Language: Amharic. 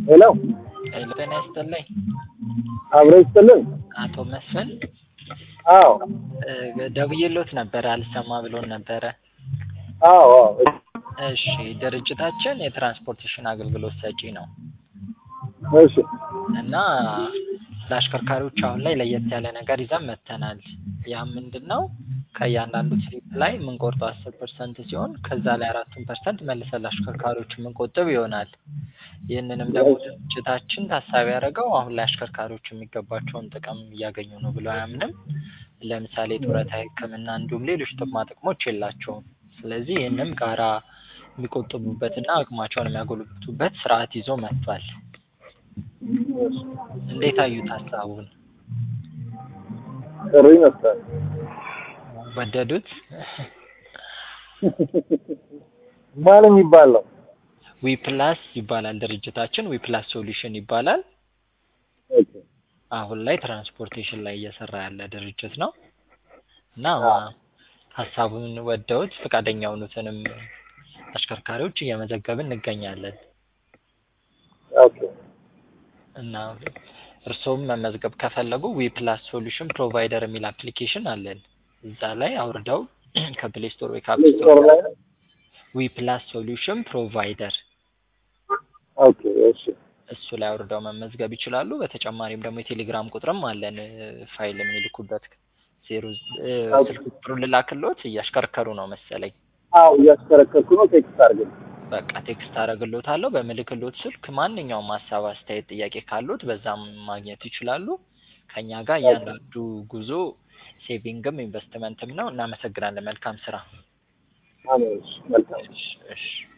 ሄሎ ሄሎ ጤና ይስጥልኝ አብሮ ይስጥልን። አቶ መስፍን አዎ እ ደውዬልዎት ነበረ አልሰማ ብሎን ነበረ። አዎ አዎ እሺ ድርጅታችን የትራንስፖርቴሽን አገልግሎት ሰጪ ነው እሺ እና ለአሽከርካሪዎች አሁን ላይ ለየት ያለ ነገር ይዘን መጥተናል። ያም ምንድን ነው ከእያንዳንዱ ትሪፕ ላይ የምንቆርጠው አስር ፐርሰንት ሲሆን ከዛ ላይ አራቱን ፐርሰንት መልሰን ለአሽከርካሪዎች የምንቆጥብ ይሆናል። ይህንንም ደግሞ ድርጅታችን ታሳቢ ያደረገው አሁን ላይ አሽከርካሪዎች የሚገባቸውን ጥቅም እያገኙ ነው ብሎ አያምንም። ለምሳሌ ጡረታ፣ ሕክምና እንዲሁም ሌሎች ጥቅማ ጥቅሞች የላቸውም። ስለዚህ ይህንም ጋራ የሚቆጥቡበትና አቅማቸውን የሚያጎለብቱበት ስርዓት ይዞ መጥቷል። እንዴት አዩት ሀሳቡን? ጥሩ ይመስላል። ወደዱት? ማን የሚባል ነው? ዊፕላስ ይባላል ድርጅታችን። ዊፕላስ ሶሉሽን ይባላል። ኦኬ አሁን ላይ ትራንስፖርቴሽን ላይ እየሰራ ያለ ድርጅት ነው እና ሀሳቡን ወደውት ፈቃደኛ የሆኑትንም አሽከርካሪዎች እየመዘገብን እንገኛለን ኦኬ እና እርስዎም መመዝገብ ከፈለጉ ዊፕላስ ሶሉሽን ፕሮቫይደር የሚል አፕሊኬሽን አለን። እዛ ላይ አውርደው ከፕሌይ ስቶር ወይ ከአፕ ስቶር ስቶር ላይ ነው? ዊፕላስ ሶሉሽን ፕሮቫይደር ኦኬ እሺ እሱ ላይ አውርደው መመዝገብ ይችላሉ። በተጨማሪም ደግሞ የቴሌግራም ቁጥርም አለን እ ፋይል የሚልኩበት ዜሮ እ ስልክ ቁጥሩን ልላክልዎት እያሽከረከሩ ነው መሰለኝ። አዎ እያሽከረከርኩ ነው። ቴክስት አድርግልኝ። በቃ ቴክስት አደርግልዎታለሁ። በምልክልዎት ስልክ ማንኛውም ሀሳብ፣ አስተያየት፣ ጥያቄ ካሉት በዛም ማግኘት ይችላሉ። ከእኛ ጋር እያንዳንዱ ጉዞ ሴቪንግም ኢንቨስትመንትም ነው። እናመሰግናለን። መልካም ስራ። አሜን። እሺ፣ መልካም እሺ እሺ